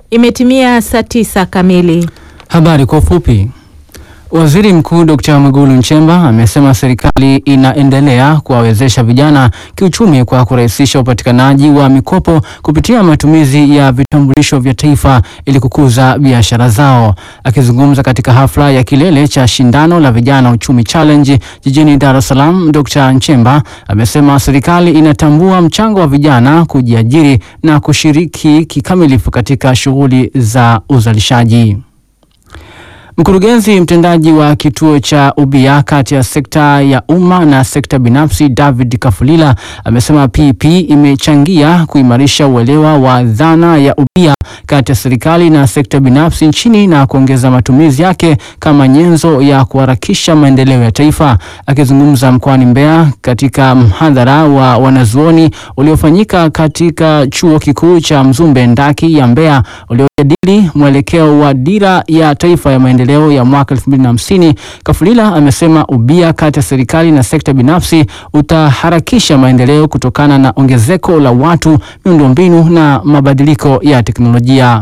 Imetimia saa tisa kamili. Habari kwa ufupi. Waziri Mkuu Dkt. Mwigulu Nchemba amesema serikali inaendelea kuwawezesha vijana kiuchumi kwa kurahisisha upatikanaji wa mikopo kupitia matumizi ya vitambulisho vya taifa ili kukuza biashara zao. Akizungumza katika hafla ya kilele cha shindano la vijana uchumi challenge jijini Dar es Salaam, Dkt. Nchemba amesema serikali inatambua mchango wa vijana kujiajiri na kushiriki kikamilifu katika shughuli za uzalishaji. Mkurugenzi mtendaji wa kituo cha ubia kati ya sekta ya umma na sekta binafsi David Kafulila amesema PP imechangia kuimarisha uelewa wa dhana ya ubia kati ya serikali na sekta binafsi nchini na kuongeza matumizi yake kama nyenzo ya kuharakisha maendeleo ya taifa. Akizungumza mkoani Mbeya katika mhadhara wa wanazuoni uliofanyika katika chuo kikuu cha Mzumbe Ndaki ya Mbeya uliojadili mwelekeo wa dira ya taifa ya maendeleo ya mwaka 2050, Kafulila amesema ubia kati ya serikali na sekta binafsi utaharakisha maendeleo kutokana na ongezeko la watu, miundombinu na mabadiliko ya teknolojia.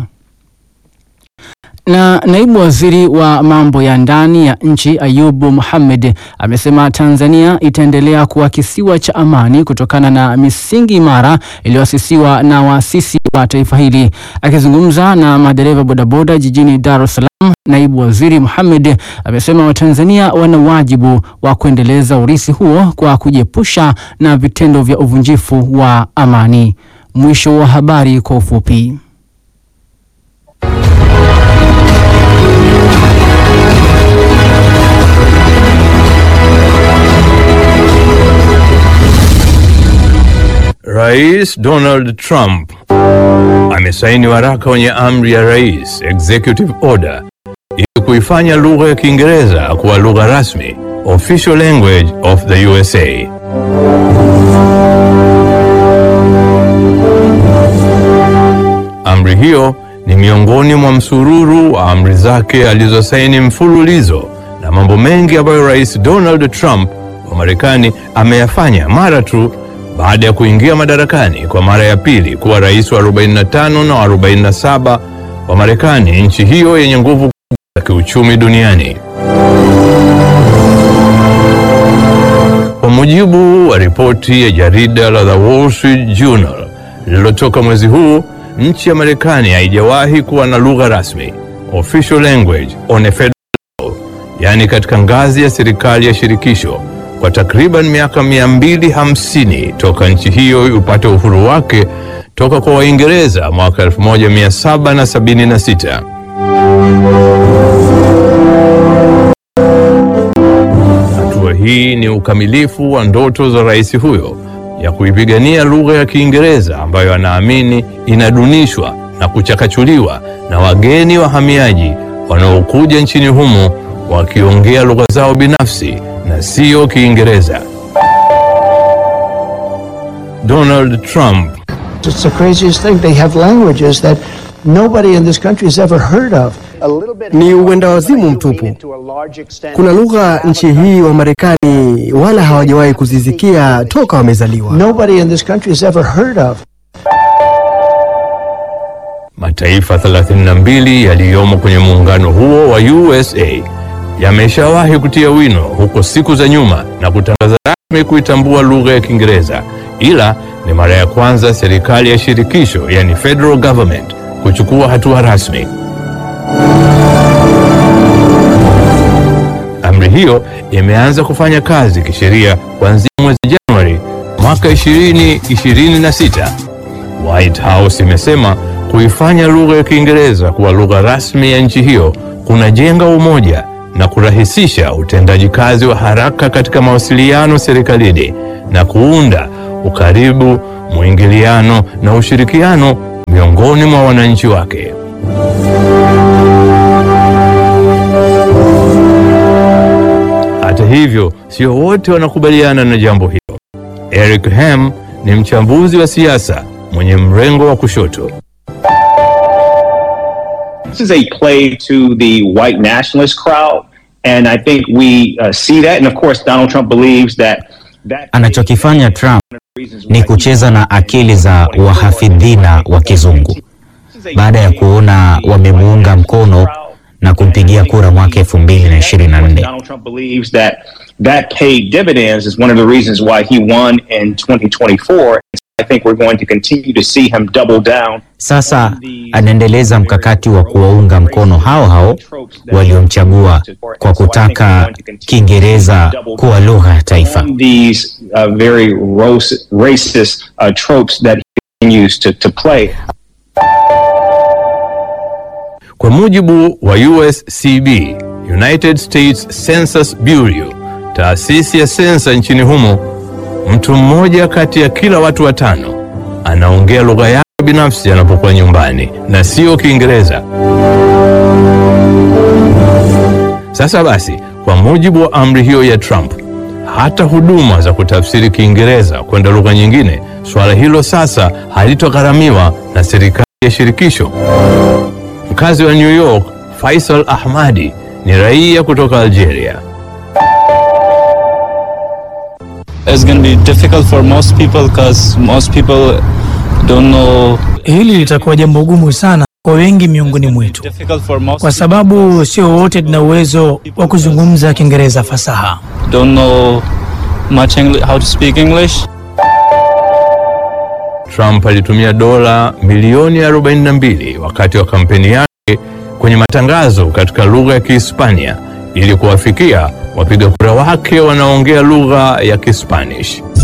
Na naibu waziri wa mambo ya ndani ya nchi Ayubu Mohamed amesema Tanzania itaendelea kuwa kisiwa cha amani kutokana na misingi imara iliyoasisiwa na waasisi wa taifa hili. Akizungumza na madereva bodaboda jijini Dar es Salaam, naibu waziri Mohamed amesema Watanzania wana wajibu wa kuendeleza urithi huo kwa kujiepusha na vitendo vya uvunjifu wa amani. Mwisho wa habari kwa ufupi. Rais Donald Trump amesaini waraka wenye amri ya rais, executive order, ili kuifanya lugha ya Kiingereza kuwa lugha rasmi, official language of the USA. Amri hiyo ni miongoni mwa msururu wa amri zake alizosaini mfululizo na mambo mengi ambayo Rais Donald Trump wa Marekani ameyafanya mara tu baada ya kuingia madarakani kwa mara ya pili kuwa rais wa 45 na 47 wa Marekani, nchi hiyo yenye nguvu kubwa za kiuchumi duniani. Kwa mujibu wa ripoti ya jarida la The Wall Street Journal lililotoka mwezi huu, nchi ya Marekani haijawahi kuwa na lugha rasmi, official language on a federal level, yaani katika ngazi ya serikali ya shirikisho kwa takriban miaka 250 toka nchi hiyo upate uhuru wake toka kwa Waingereza mwaka 1776. Hatua hii ni ukamilifu wa ndoto za rais huyo ya kuipigania lugha ya Kiingereza ambayo anaamini inadunishwa na kuchakachuliwa na wageni wahamiaji wanaokuja nchini humo wakiongea lugha zao binafsi na siyo Kiingereza. Donald Trump It's the craziest thing. They have languages that nobody in this country has ever heard of. Ni uenda wazimu mtupu. Kuna lugha nchi hii wa Marekani wala hawajawahi kuzisikia toka wamezaliwa. Nobody in this country has ever heard of. Mataifa 32 yaliyomo kwenye muungano huo wa USA yameshawahi kutia wino huko siku za nyuma na kutangaza rasmi kuitambua lugha ya Kiingereza, ila ni mara ya kwanza serikali ya shirikisho, yani federal government, kuchukua hatua rasmi. Amri hiyo imeanza kufanya kazi kisheria kuanzia mwezi Januari mwaka 2026. White House imesema kuifanya lugha ya Kiingereza kuwa lugha rasmi ya nchi hiyo kunajenga umoja na kurahisisha utendaji kazi wa haraka katika mawasiliano serikalini na kuunda ukaribu, mwingiliano na ushirikiano miongoni mwa wananchi wake. Hata hivyo, sio wote wanakubaliana na jambo hilo. Eric Ham ni mchambuzi wa siasa mwenye mrengo wa kushoto. This is a play to the white nationalist crowd, and I think we uh, see that. And of course, Donald Trump believes that that Anachokifanya Trump ni kucheza na akili za wahafidhina wa kizungu. baada ya kuona wamemuunga mkono na kumpigia kura mwaka elfu mbili na ishirini na nne. Donald Trump believes that that paid dividends is one of the reasons why he won in 2024. I think we're going to continue to see him double down. Sasa anaendeleza mkakati wa kuwaunga mkono hao hao waliomchagua kwa kutaka Kiingereza kuwa lugha ya taifa. on these uh, very ros- racist uh, tropes that he continues to, to play. Kwa mujibu wa USCB, United States Census Bureau, taasisi ya sensa nchini humo, mtu mmoja kati ya kila watu watano anaongea lugha yake binafsi anapokuwa nyumbani na sio Kiingereza. Sasa basi, kwa mujibu wa amri hiyo ya Trump, hata huduma za kutafsiri Kiingereza kwenda lugha nyingine, suala hilo sasa halitogharamiwa na serikali ya shirikisho. Mkazi wa New York, Faisal Ahmadi ni raia kutoka Algeria. It's going to be difficult for most people because most people don't know. Hili litakuwa jambo gumu sana kwa wengi miongoni mwetu, Difficult for most kwa sababu sio wote tuna uwezo wa kuzungumza Kiingereza fasaha. people don't know much English, how to speak English. Trump alitumia dola milioni 42 wakati wa kampeni yake kwenye matangazo katika lugha ya Kihispania ili kuwafikia wapiga kura wake wanaoongea lugha ya Kispanish.